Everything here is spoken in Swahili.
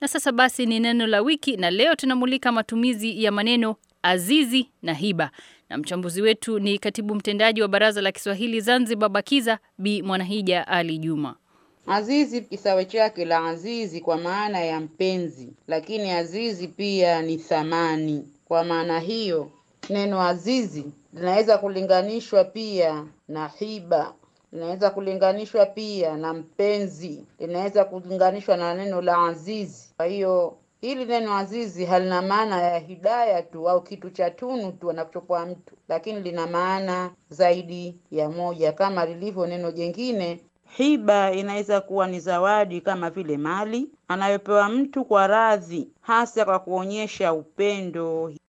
Na sasa basi ni neno la wiki, na leo tunamulika matumizi ya maneno azizi na hiba, na mchambuzi wetu ni katibu mtendaji wa Baraza la Kiswahili Zanzibar BAKIZA Bi Mwanahija Ali Juma. Azizi kisawe chake la azizi kwa maana ya mpenzi, lakini azizi pia ni thamani. Kwa maana hiyo, neno azizi linaweza kulinganishwa pia na hiba, linaweza kulinganishwa pia na mpenzi, linaweza kulinganishwa na neno la azizi. Kwa hiyo hili neno azizi halina maana ya hidaya tu au kitu cha tunu tu anachopewa mtu, lakini lina maana zaidi ya moja, kama lilivyo neno jengine Hiba inaweza kuwa ni zawadi kama vile mali anayopewa mtu kwa radhi, hasa kwa kuonyesha upendo.